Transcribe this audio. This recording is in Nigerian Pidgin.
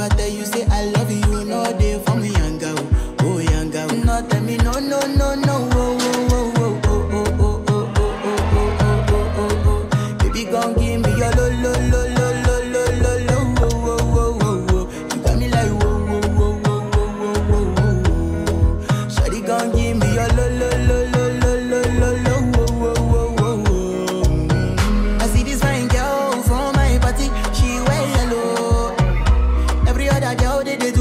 ever tell you say I love you, you know they for me yanga oh, oh yanga. oh. No tell me no no no no oh oh oh oh oh oh oh oh oh oh oh oh oh. Baby gon' give me your lo lo lo lo lo lo lo lo oh oh oh oh oh. You got me like whoa whoa whoa whoa whoa whoa whoa whoa. Shawty gon' give me your lo lo lo lo lo lo lo lo whoa whoa whoa whoa. Mm. I see this fine girl from my party, she wear yellow. Every other girl they, they